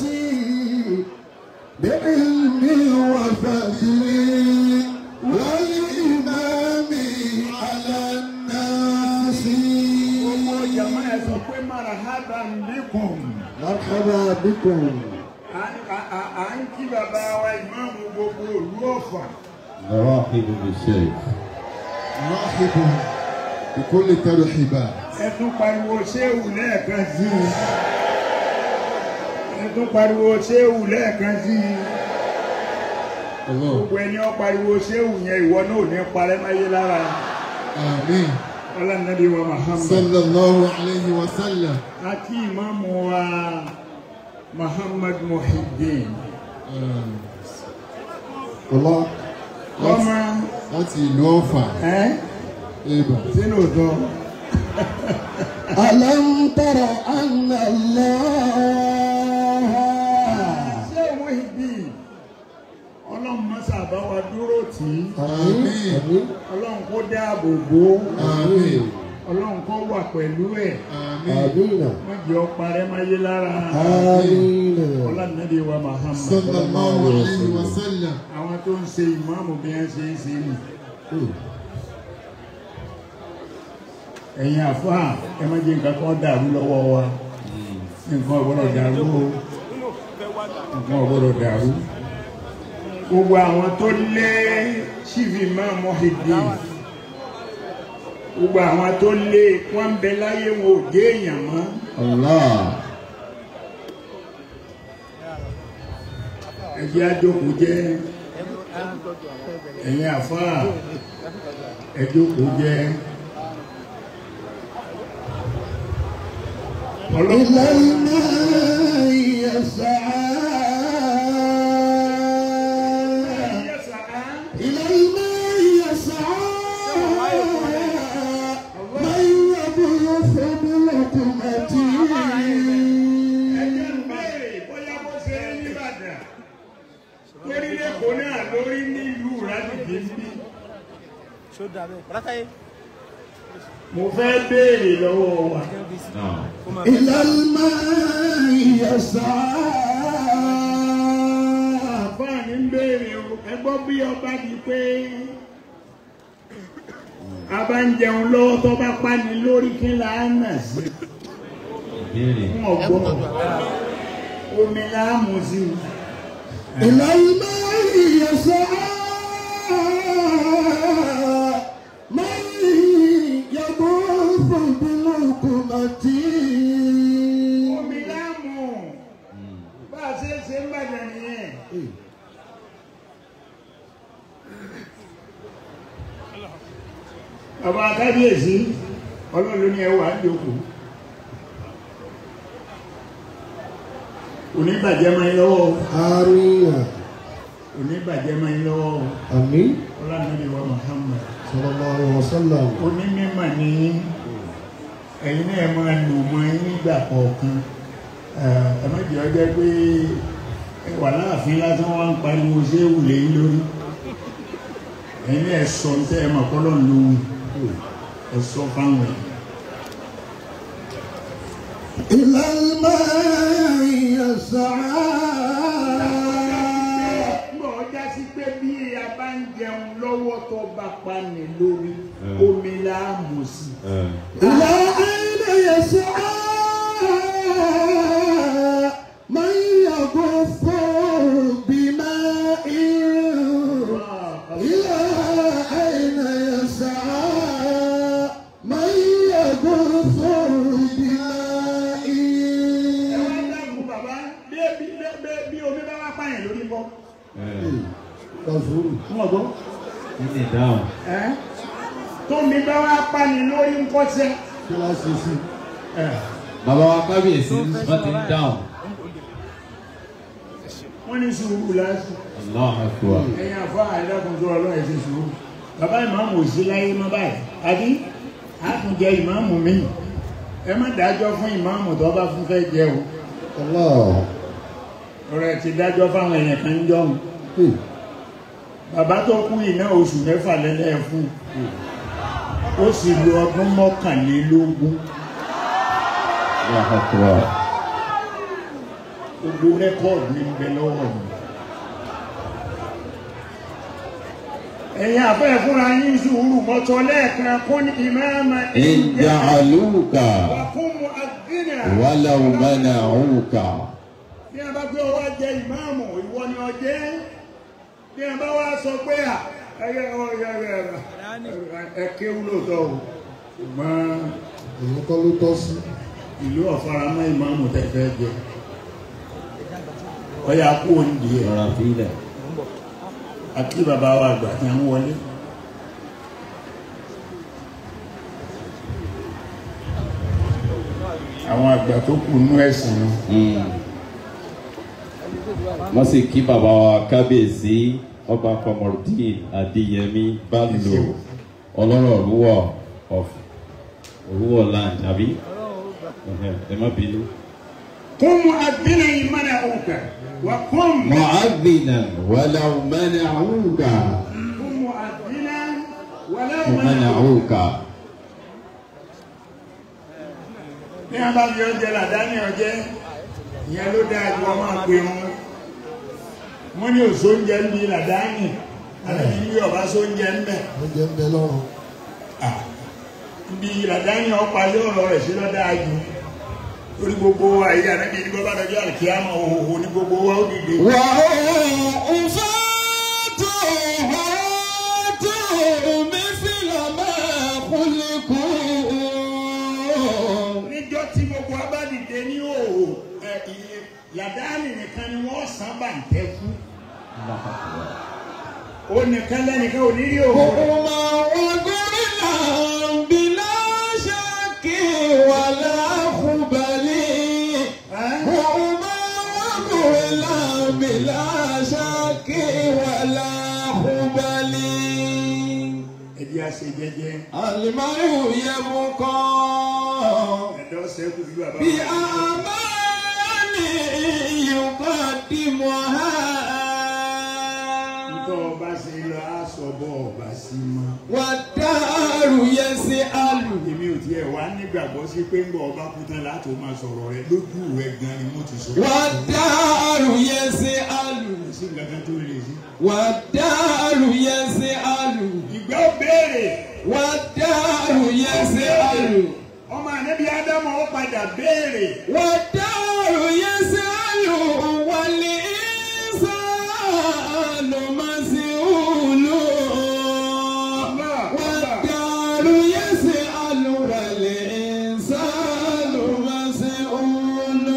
بعلم وفضل والإمام على الناس Gbogbo jama ẹ sọ pé marhaban bikum. مرحبا بكم À- à- à- À ń kí bàbá wa ìmáàmù gbogbo ìlú Ọ̀fà. rahibu bishaykh. نرحب بكل ترحيبات Ẹ tún pariwo ṣéwù lẹ́ẹ̀kan sí i. Ẹ tún pariwo ṣéwù lẹ́ẹ̀kan sí i. الله Gbogbo ẹni ó pariwo ṣéwù yẹn ìwọ náà ò ní parẹ́ máyé lára. آمين ọlànàbí wa Muhammad صلى الله عليه وسلم àti ìmáàmù wa Muhammad Muhiddin ọlọ́ ọmọ láti ìlú ọ̀fà ẹ́ ibà. sínú òótọ́ ألم تر أن الله ṣé Muhiddin ọlọ́run mọ́sà bá wa dúró tì í àmín ọlọ́run kó dáàbò bò ó àmín ọlọ́run kó wà pẹ̀lú ẹ̀ àmín آمين wọ́n jẹ́ ọparẹ́ máyé lára آمين ọlànàbí wa Muhammad صلى الله عليه وسلم àwọn tó ń ṣe ìmáàmù bí wọ́n ṣe ń ṣe nì ẹ̀yin àfáà ẹ má jẹ́ nǹkan kan dàrú lọ́wọ́ wa nǹkan ọ̀gbọ́dọ̀ dàrú o nǹkan ọ̀gbọ́dọ̀ dàrú gbogbo àwọn tó lé ṣífì máa Muhiddin gbogbo àwọn tó lé wọn ń bẹ láyé wọn ò dé èèyàn mọ́ Allah. ẹ jẹ́ àjókòó jẹ́ ẹ̀yin àfáà ẹ jókòó jẹ́ إلى الماء يسعى إلى الماء يسعى من يبعث بلقمته ẹjẹ́ ń béèrè bóyá bó ṣe rí nìbàdàn lórí lẹ́kọ̀ọ́ náà lórí nílùú rádìdì ń bí. mo fẹ́ béèrè lọ́wọ́ wa Náà. إلى الماء يسعى àfáàní ń béèrè o ẹ gbọ́ bí ọba di pé a bá ń jẹun lọ́wọ́ tó bá pani lórí kí là á nà sí Ìbéèrè. fún ọgbọ́n omi là á mú sí i. إلى الماء يسعى من يبعث بلقمته omi là á mú bá a ṣe é ṣe ń bàjẹ́ nìyẹn. bàbá kábíyèsí ọlọ́run ló ní ẹwà àjòkó oníbàjẹ́ máa ń lọ́wọ́ آمين oníbàjẹ́ máa ń lọ́wọ́ آمين ọlọ́run wa Muhammad صلى الله عليه وسلم onímọ̀ ní ẹ̀yin náà máa nù mọ́ ẹ̀yin nígbà kọ̀ọ̀kan ẹ má jẹ́ ọjọ́ pé ẹ wà láàfin lásán wá ń pariwo ṣé wùlé yín lórí ẹ̀yin náà sọ ní tẹ́ ẹ mọ̀ kọ́lọ́ lóhùn ẹ sọ fáwọn ẹ̀. إلى الماء يسعى Nígbà ọjà sí pé bí a bá ń jẹun lọ́wọ́ tó bá pa ní lórí omi la á mú sí. Ẹ. إلى أين يسعى من يغف بماء إلى أين يسعى من يغف بماء Ẹ wá dákun bàbá bí bí bí bí omi bá wá pààyàn lórí bọ́. Ẹ. Kafuru. Fún ọ̀gbọ́n. Kí ni ìdáhùn? Ẹ́ tómi bá wá pààyàn lórí ń kọ́sẹ́. Kíláàsì sí. Bàbá wa kábíyèsí wọ́n ti ń dáhùn. Wọ́n ní sùúrù láti. Allah akbar. Ẹ̀yin àfọ́ àìdákun tó ọlọ́run ẹ̀ ṣe sùúrù. Bàbá ìmáàmù ò sí láyé mọ́ báyìí. Àbí a tún jẹ ìmáàmù mi. Ẹ má dájọ́ fún ìmáàmù tó bá fún fẹ́ jẹ o. Allah. Ọ̀rọ̀ ẹ̀ ti dájọ́ fáwọn èèyàn kan ń jọ̀hún. Bàbá tó kú iná oṣù mẹ́fà lẹ́lẹ́ fún. Ó sì lo ọdún mọ́kànlélógún. Allah akbar. Gbogbo rẹ́kọ̀dù ní bẹ lọ́wọ́ mi. Ẹ̀yin àfẹ́ fúnra yín sùúrù mọ́tọ́ lẹ́ẹ̀kan kún ní ìmáàmà In ja'aluka wà fún mu àdínà. walaw mana'uka. Bí a bá gbé ọwọ́ jẹ ìmáàmù, ìwọ ni ọ jẹ́. Bí a bá wá sọ pé à ẹyẹ ọyọ ẹ kéwú lóòótọ́ o. Ṣùgbọ́n Èyí kọ́ ló tọ́ sí. ìlú ọ̀faramọ́ ìmáàmù tẹ̀fẹ́ jẹ. Ọya kú òǹdí ẹ̀. Rọra fílẹ̀. àti bàbá wa àgbà tí wọ́n wọlé. àwọn àgbà tó kù nú ẹ̀sìn wọn. wọ́n sì kí bàbá wa kábíyèsí ọba kọmọrùdín adéyẹmí bálò ọlọ́rọ̀ òrùwọ̀ of òrùwọ̀ land àbí ẹ má bínú. قم أذنا منعوك وقم معذنا ولو منعوك قم مؤذنا ولو منعوك منعوك ní a bá fi oúnjẹ làdáni ọjẹ́ ìyẹn ló dáa ju ọmọ àgbè wọn wọn ní òṣò oúnjẹ ń bi làdáni àti bí ọba sóúnjẹ ń bẹ oúnjẹ ń bẹ lọ́rùn. bí làdáni ọ̀pá yóò rọ rẹ̀ sí lọ́dá ju lórí gbogbo àyè ànábi ní bọ́bá dọjọ́ àlùkìyàmọ̀ òhòhò ní gbogbo wa ó dìde. وأوفاته مثل ما خلقوا níjọ́ tí gbogbo wa bá dìde ní òhò ẹ, iye làdáni nìkan ni wọ́n sàn bàǹtẹ́ fún ó nìkan lẹ́nìkan ò ní rí òhò rẹ̀. هما وقرنا بلا شك ولا خبل هما وقرنا بلا شك ولا خبل ẹdí àṣẹ jẹ́jẹ́ المرء يبقى ẹ̀dọ́ sẹ́kù bí bàbá wa. بأعمال يقدمها Ntọ́ ọba ṣe lọ aṣọ bọ́ ọba sí mọ́. والدار يسأل Èmi ò tiẹ̀ wá nígbàgbọ́ sí pé ń bọ̀ ọba kú tán láti máa sọ̀rọ̀ rẹ lójú rẹ gan ni mo ti sọ. والدار يسأل Kò sí nǹkan kan tó lè sí. والدار يسأل Ìgbà ó béèrè. والدار يسأل Ọmọ ànábi Ádámù ó padà béèrè. والدار يسأل والإنسان مسؤول والدار يسأل والإنسان مسؤول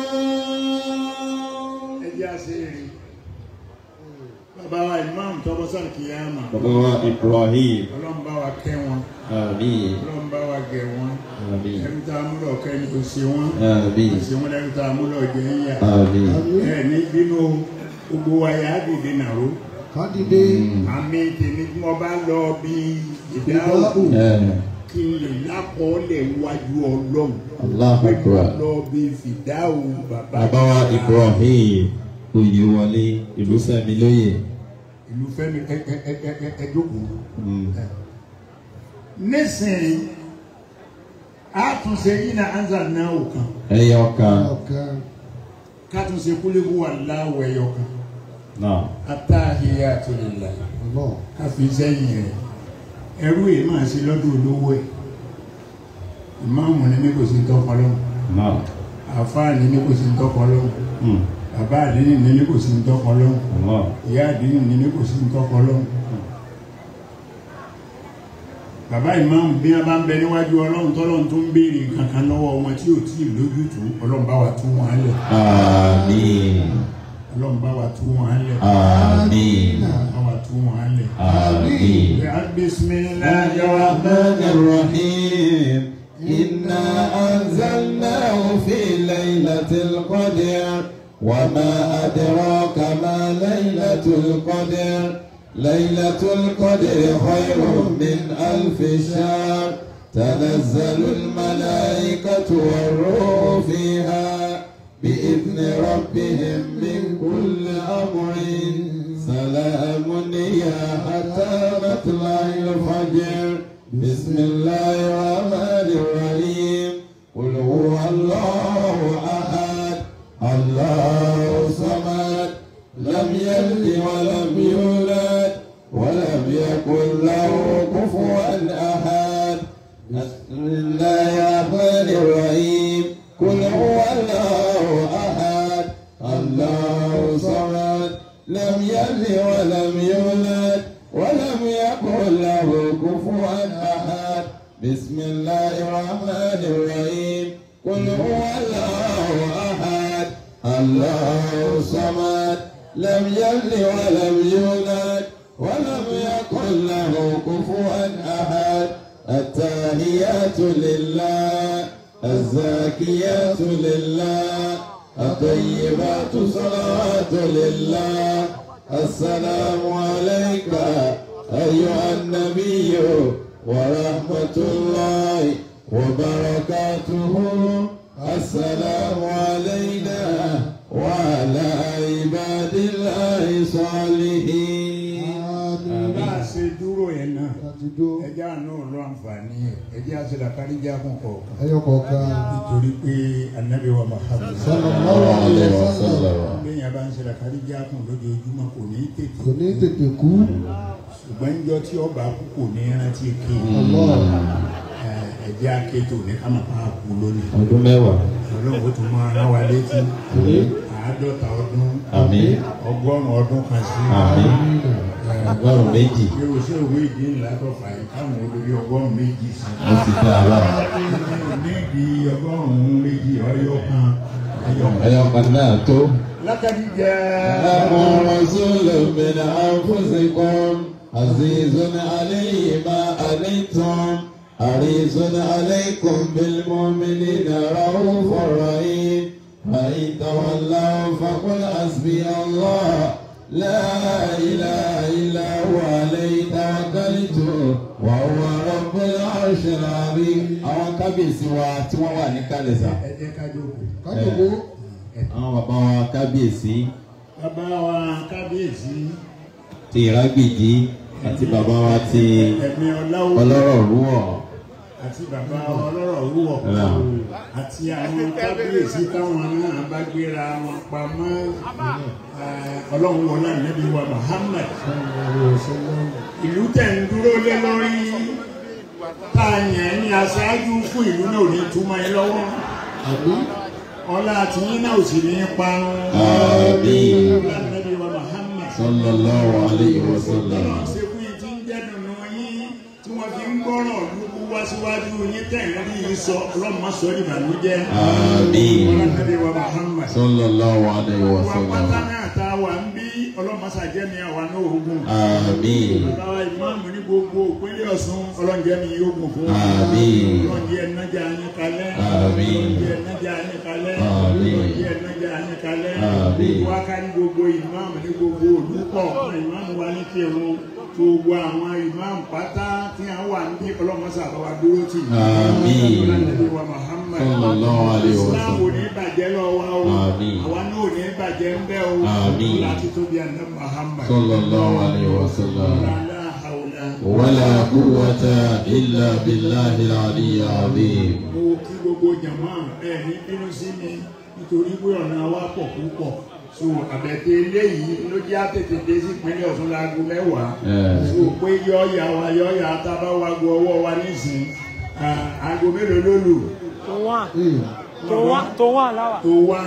Ẹ jẹ́ àṣẹ èrè. Bàbá wa Imam tọ́bọ́ sọ̀rọ̀ kìyàmà. bàbá wa ibrahim Ọlọ́run bá wa kẹ́ wọn. àmín Ọlọ́run bá wa gẹ̀ wọn. àmín Ẹrú tá a múlò kẹ́ ni kò ṣe wọ́n. àmín Kò ṣe wọ́n lẹ́rú tá a múlò jẹ́ ń yà. àmín ẹ ní bínú gbogbo wa yà á dìde nàró kádìdé àmì tèmi tí mo bá lọ bí ìdáhùn ẹ kí n lè lákọọ́lẹ̀ wájú ọlọ́run Allahu pé mo Akbar. lọ bí fìdáhùn bàbá bàbá wa ibrahim oyèwọlé ìlú sẹmi lóye ìlú fẹ́mi ẹ ẹ ẹ ẹ ẹ ẹ jókòó. Mm. nísìnyí àtúnṣe yìí na anza náà ò kan ẹyọ kan ọ̀kan kátúnṣe kúlẹ̀kú wà láwọ̀ ẹ̀yọ kan náà atáhìyàtò lillah ọlọ́run káfí sẹ́yìn rẹ̀ ẹrú yìí máa ṣe lọ́dún olówó ẹ̀ ìmáàmù ni ní kò sí tọ́kọ lọ́hùn náà àfáà ni ní kò sí tọ́kọ lọ́hùn Mm. bàbá àdínì ni ní kò sí tọ́kọ lọ́hùn Allah. ìyá àdínì ni ní kò sí tọ́kọ lọ́hùn bàbá ìmáàmù bí wọn bá ń bẹ níwájú ọlọ́run tọ́lọ́run tó ń béèrè kankan lọ́wọ́ wọn tí ò tí ì lójútùú ọlọ́run bá wa tú wọn lẹ̀ àmín ọlọ́run bá wa tú wọn lẹ̀ àmín bá wa tú wọn lẹ̀. àmín. bisimilahi rahman الرحمن الرحيم إنا أنزلناه في ليلة القدر وما أدراك ما ليلة القدر ليلة القدر خير من ألف شهر تنزل الملائكة والروح فيها بإذن ربهم من كل أمر سلام هي حتى مطلع الفجر بسم الله الرحمن الرحيم قل هو الله أحد الله صمد لم يلد ولم يولد ولم يكن له كفوا أحد بسم الله الرحمن الرحيم قل هو الله أحد الله صمد لم يلد ولم يولد ولم يكن له كفوا أحد بسم الله الرحمن الرحيم قل هو الله أحد الله صمد لم يلد ولم يولد ولم يكن له كفوا أحد التحيات لله الزاكيات لله الطيبات صلوات لله السلام عليك أيها النبي ورحمة الله وبركاته السلام علينا وعلى عباد الله صالحين bá a ṣe dúró yẹn náà láti dó ẹjẹ́ àánú lọ àǹfààní ẹ̀ ẹjẹ́ àṣẹlàkárí jákùn kọ̀ọ̀kan ẹyọ kọ̀ọ̀kan nítorí pé anabi wa Muhammad sallallahu alaihi wasallam lẹ́yìn abá ń ṣẹlàkárí jákùn lójoojúmọ́ kò ní tètè kò ní tètè kú ṣùgbọ́n níjọ́ tí ọba kú kò ní rántí ké Allah ẹjẹ́ akéjò ní kámá pa kú lónìí ọdún mẹ́wàá ọlọ́run ó tún máa rán wa létí àádọ́ta ọdún àmín ọgọ́rùn-ún ọdún kan sí àmín ọgọ́rùn méjì ṣé o ṣé òwe ìdí ńlá tó fà yìí káwọn olórí ọgọ́rùn-ún méjì sí ó ti dá a bá ní ìdí ọgọ́rùn-ún méjì ọyọ kan ẹyọ kan. ẹyọ kan náà tó. lákàtí jẹ́ لكم رسول من أنفسكم عزيز عليه ما أنتم حريص عليكم بالمؤمنين رؤوف رحيم فإن تولوا فقل حسبي الله لا إله إلا هو عليه توكلت وهو رب العرش العظيم àwọn kábíyèsí wa tí wọ́n wà ní kálẹ̀sà ẹ jẹ́ ká jókòó. kájọpọ̀ àwọn bàbá wa kábíyèsí bàbá wa kábíyèsí ti ìrágbìjí àti bàbá wa ti ẹ̀mí ọláwó ọlọ́rọ̀ rúwọ̀ àti bàbá wa ọlọ́rọ̀ wúwọ̀ Náà. àti àwọn kábíyèsí táwọn náà bá gbéra wọn pamọ́ eh, ọlọ́run wọlé ànábì wa Muhammad ìlú tẹ̀ ń dúró lé lórí tá a yàn ní aṣáájú fún ìlú náà ò ní túmọ̀ ẹ lọ́wọ́ àbí ọlá àtìyín náà ò sì ní parun Àmín. ọlá ànábì wa Muhammad sallallahu alayhi wa sallam. ọlọ́run ṣe fún yín tí ń jẹ́ dùnú yín tí wọ́n fi ń gbọ́rọ̀ lóko wá síwájú yín tẹ̀lé ní yín sọ ọlọ́run má sọ ọ́ ìbànújẹ́ Àmín. ọlá ànábì wa Muhammad sallallahu alayhi wa wa pátá sallam. náà tá a wà ń bí ọlọ́run má ṣàjẹ́mi àwa náà ogun àmín bàbá ìmáàmù ní gbogbo ìpínlẹ̀ Ọ̀ṣun ọlọ́njẹ́ mi yóò gùn fún wa. Àmín. ọlọ́njẹ́ ẹnájà yín kalẹ̀. Àmín. ọlọ́njẹ́ ẹnájà yín kalẹ̀. Àmín. ọlọ́njẹ́ ẹnájà yín kalẹ̀. Àmín. gbogbo aká ní gbogbo ìmáàmù ní gbogbo olùkọ́ ìmáàmù wa ní kírun gbogbo àwọn ìmáàmù pátá tí a wà ní ọlọ́mọṣà àbáwá dúró tì. Àmín. ọlọ́njẹ́ wa Muhammad. Sallallahu alaihi wa sallam. Islam ò ní bàjẹ́ lọ́wọ́ o. Àmín. àwa náà ò ní bàjẹ́ ń bẹ́ o. Àmín. láti tóbi àná Muhammad. sallallahu alayhi wa sallam. La hawla. wala quwwata illa billahi al-ali al-azim. mo kí gbogbo jàmá ẹ ní bínú sí mi nítorí pé ọ̀nà wa pọ̀ púpọ̀ so àbẹ̀tẹ̀ eléyìí ló jẹ́ àtètè dé sí ìpínlẹ̀ Ọ̀ṣun láago mẹ́wàá Ẹ̀. so pé yọ̀ọ̀yà wa yọ̀ọ̀yà tábà wa gbọ́ ọwọ́ wa nísìn ah, aago mélòó ló lù tó wà ee tó wà tó wà láwà. tó wà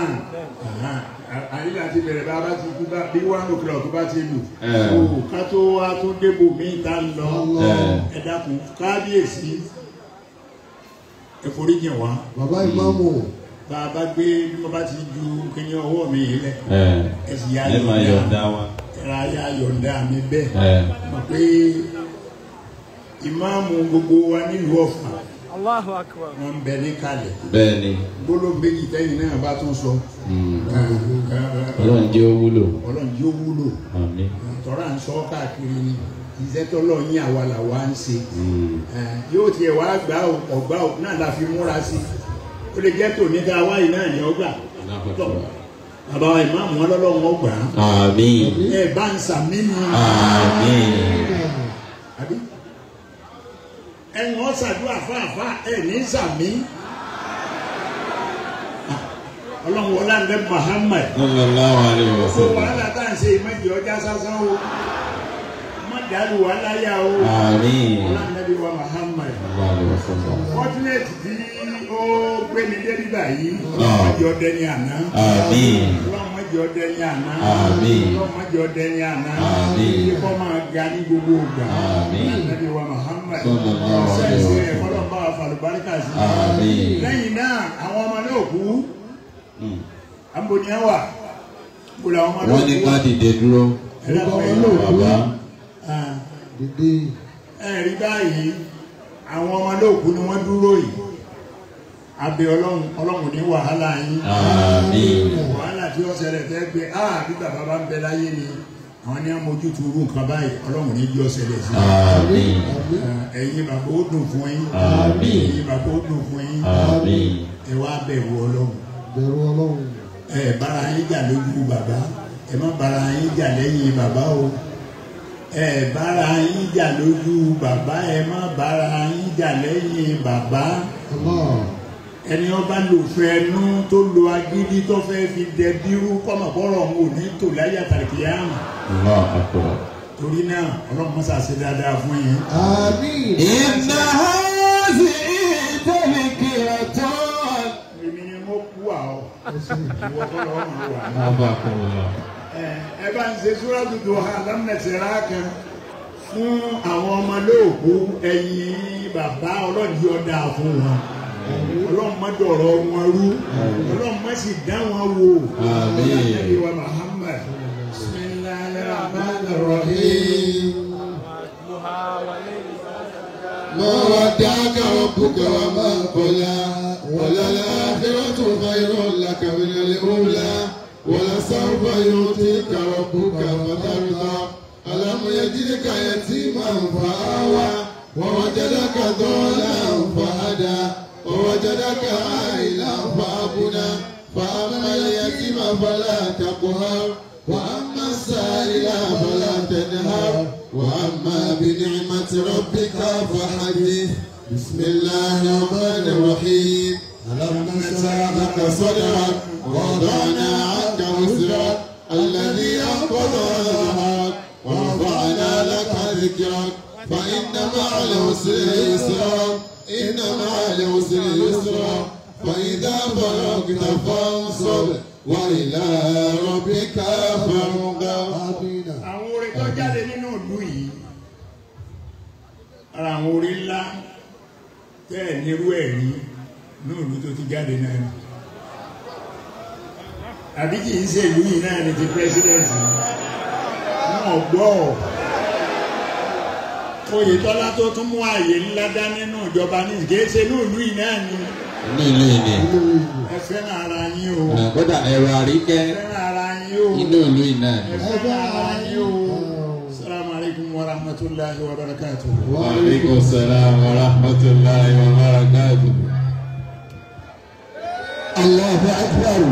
àyíká ti bẹ̀rẹ̀ bá a bá ti kú bá bí one o'clock tó bá ti lù Ẹ̀. so ká tó wá tó débò míì tá ń lọ Ẹ̀. ẹ dákun kábíyèsí ẹ foríjìn wá bàbá ìmáàmù bá a bá gbé bí wọ́n bá ti ju kíní ọwọ́ mi yìí lẹ̀ ẹ̀ ẹ sì yá ẹ máa yọ̀ǹda wa. ẹ̀rọ ayá yọ̀ǹda mi bẹ́ẹ̀ ẹ̀ mọ̀ pé ìmáàmù gbogbo wa nílùú Ọ̀fà Allahu akbar. wọn ń bẹ ní kalẹ̀ bẹ́ẹ̀ ni gbólóhùn méjì tẹ́yìn náà bá tún sọ mm, ọlọ́run jẹ́ ó wúlò. ọlọ́run yóò wúlò àmín. tọ́ra ń sọ káàkiri ni iṣẹ́ tọ́lọ́ yín àwa làwa ń ṣe Mm, Eh, yóò tiẹ̀ wá gbà ó ọ̀gbà ó náà la fi múra sí ó lè jẹ́ tòní ká wáyé náà ní ọgbà tọ́ bàbá wa ìmáàmù wọn lọ́lọ́run ọgbà àmín. ẹ bá ń sàmì nù. àmín. àbí ẹ̀yin wọn ṣàdúrà fáfá ẹ̀ ní sàmì. ọlọ́run wọlé àndé Muhammad sallallahu alayhi wa kó sallam. wàhálà tá à ń ṣe ìmọ̀jì ọjà sásán o má dàlú wàhálà yà o àmín. wọlé àndé wa Muhammad sallallahu alayhi wa sallam. fọ́túnẹ̀tì tí ó gbé mi dé nígbà yìí Ah. ọlọ́mọdé ọdẹ ní àná àmín. ọlọ́mọdé ọdẹ ní àná Àmín. ọlọ́mọdé ọdẹ ní àná Àmín. kíkọ́ máa ga ní gbogbo ìgbà Àmín. ànábì wa Muhammad Sallallahu alaihi sẹ́ẹ̀sì wa rẹ̀ sallam. kọ́lọ́ bá wa fàlùbáríkà sí Àmín. lẹ́yìn náà àwọn ọmọ náà kú Mm. àbòníyàn wà gbọ́dọ̀ àwọn ọmọ náà wọ́n ní kú ká dìde dúró. ẹ̀dàpọ̀ Gbogbo yìí ọmọ náà kú. bàbá Ah, dìde ẹ rí báyìí àwọn ọmọ náà kú ni wọ́n dúró yìí abẹ ọlọ́run ọlọ́run ní wàhálà yín àmín wàhálà tí ó ṣẹlẹ̀ tẹ́ gbé a bí bàbá bá ń bẹ láyé ni àwọn ní amójútu irú nǹkan báyìí ọlọ́run ní yọ ṣẹlẹ̀ sí àmín i ẹ̀yin bàbá ó dùn fún yín Àmín. ẹ̀yin bàbá ó dùn fún yín àmín ẹ wá bẹ̀rù ọlọ́run bẹ̀rù ọlọ́run ẹ bára yín jà lójú bàbá ẹ má bára yín jà lẹ́yìn bàbá o ẹ bára yín jà lójú bàbá ẹ má bára yín jà lẹ́yìn bàbá Allah ẹni ọba lò fẹnu tó lo agídí tó fẹ́ fi dẹ bírú kọ́mọ̀kọ́rọ̀ òun ò ní tò láyé àtàlùkìyàmù allah akbar torí náà ọlọ́run mọ́sá ṣe dáadáa fún yín. àmín إن هذه تذكرة èmi ni mo kú àwọ̀ ìwọ kọ́ lọ́wọ́ máa wà. abakumullah ẹ ẹ bá ń ṣe súrádù Duha lámìnẹsẹ̀rá kan fún àwọn ọmọ lóòkú ẹ̀yìn bàbá ọlọ́dì ọ̀dà fún wọn ọlọ́run má dọ̀rọ̀ wọn rú ọlọ́run má sì dá wọn wò Àmín. Ànábì wa Muhammad bismillahir rahmanir rahim. ما ودعك ربك وما قلى وللآخرة خير لك من الأولى ولسوف يعطيك ربك فترضى ألم يجدك يتيما فآوى ووجدك ضالا فهدى ووجدك عائلا فأغنى فأما اليتيم فلا تقهر وأما السائل فلا تنهر وأما بنعمة ربك فحدث بسم الله الرحمن الرحيم ألم نشرح لك صدرك ووضعنا عنك وزرك الذي أنقض ظهرك ورفعنا لك ذكرك فإن مع العسر يسرا إن مع العسر يسرا فإذا فرغت فانصب وإلى ربك فارغب àmín àwọn orin tó jáde nínú ìlú yìí ara àwọn orin ńlá tẹ́ ẹ̀ nírú ẹ̀ rí ní ìlú tó ti jáde náà ni àbí kì í ṣe ìlú yìí náà ni ti pírẹsidẹ́ǹtì wọn gbọ́ Oyètọ́lá tó tún mú ààyè ńlá dá nínú ìjọba ní kìí ṣe ní ìlú yìí náà ni inú ìlú yìí ni ẹ fẹ́ràn ara yín o Ah, kódà ẹ̀rọ ẹ àríkẹ́ fẹ́ràn ara yín o inú ìlú yìí náà ni. ẹ fẹ́ràn ara yín o. Assalamu alaikum wa rahmatullahi wa barakatuh. wa alaikum salaam wa rahmatullahi wa barakatuh. Allahu akbar.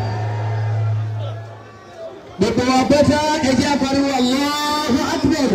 Gbogbo wa bẹ́tà ẹjẹ́ apariwo Allahu akbar.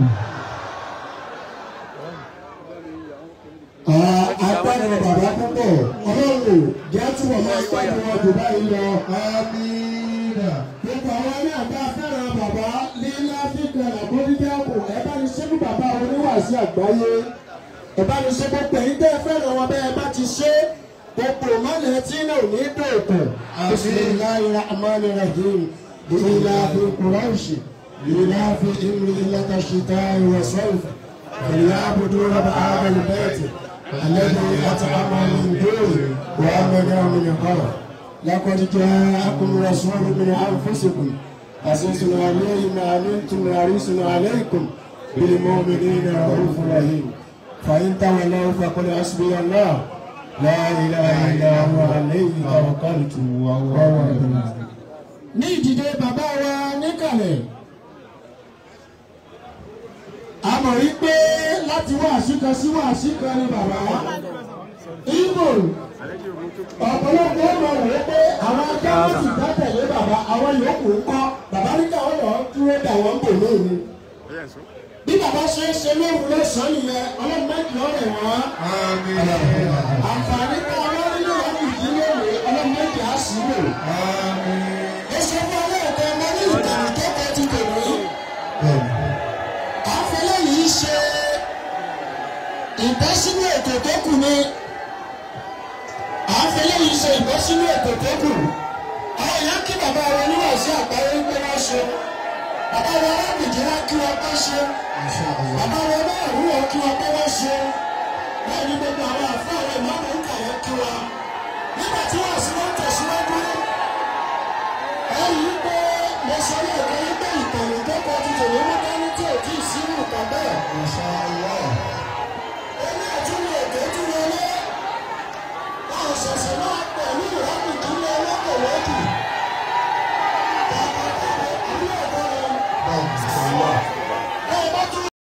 Agbára bàbá púpọ̀, ọlọ́run jẹ́ túbọ̀ máa sọ́dọ̀ wọn jù báyìí lọ. àmín Gbogbo àwọn ní àgbà fẹ́ràn bàbá lílá fíkan àbódídẹ́kù ẹ bá ní ṣẹ́gun bàbá oníwàásí àgbáyé. Ẹ bá ní ṣe gbogbo ẹ̀yin tẹ́ ẹ fẹ́ràn wọn bẹ́ẹ̀ bá ti ṣe gbogbo ìmọ̀lẹ̀ tí náà ò ní dòkun. Bismillahi rahmani rahim. Ìlà fi kùrọ̀ṣì. Ìlà fi ìmì ìlàkà ṣìtá ìwà sọ́ọ̀fù. Ìlà àbùdó rọ̀bà àbẹ̀lẹ̀ bẹ́ẹ̀tì. Àlejò àti àmọ́ mi dóòlù. Wàá mẹ́rin mi nìkan. لقد جاءكم رسول من أنفسكم عزيز عليه ما عنتم حريص عليكم بالمؤمنين رؤوف رحيم فإن تولوا فقل حسبي الله لا إله إلا هو عليه توكلت وهو رب العالمين. ní ìdìde bàbá wa níkàlẹ̀ a mọ̀ rí pé láti wáàsí kan sí wáàsí kan ni bàbá Ìgbò ọ̀pọ̀lọpọ̀ ọmọ rẹ̀ pé àwọn akáwọ́ sì dá tẹ̀lé bàbá àwọn yòókù ń kọ́ bàbá ní káwọn lọ dúró dà wọ́n bò lóru. bí bàbá ṣe ń ṣe lóru lọ́sàn-án nìyẹn ọlọ́run méjì ọ̀rẹ́ wọn. àǹfààní ká wọ́n nínú ọdún ìdílé rẹ̀ ọlọ́run méjì á sí lò. ó ṣe fún ọlọ́ọ̀kọ́ ọmọ ní ìtàn tó kọ́ ti tèmi. àfẹlẹ́ yìí ṣe ìbọ́sínú ètò tó kù ni à ń fi léyìí ṣe ìbọn sínú ètò tó kù àwọn èèyàn kí bàbá wọn níwọ̀nsí àgbáyé wípé wọ́n ṣe bàbá wọn arábìnrin wọn kí wọn pé ṣe bàbá wọn márùn wọn kí wọn pé wọ́n ṣe bẹ́ẹ̀ ni gbogbo àwọn àfọ àwọn ìmọ̀ràn ń kà yẹn kí wọn nígbà tí wọ́n sì wọ́n tẹ̀síwájú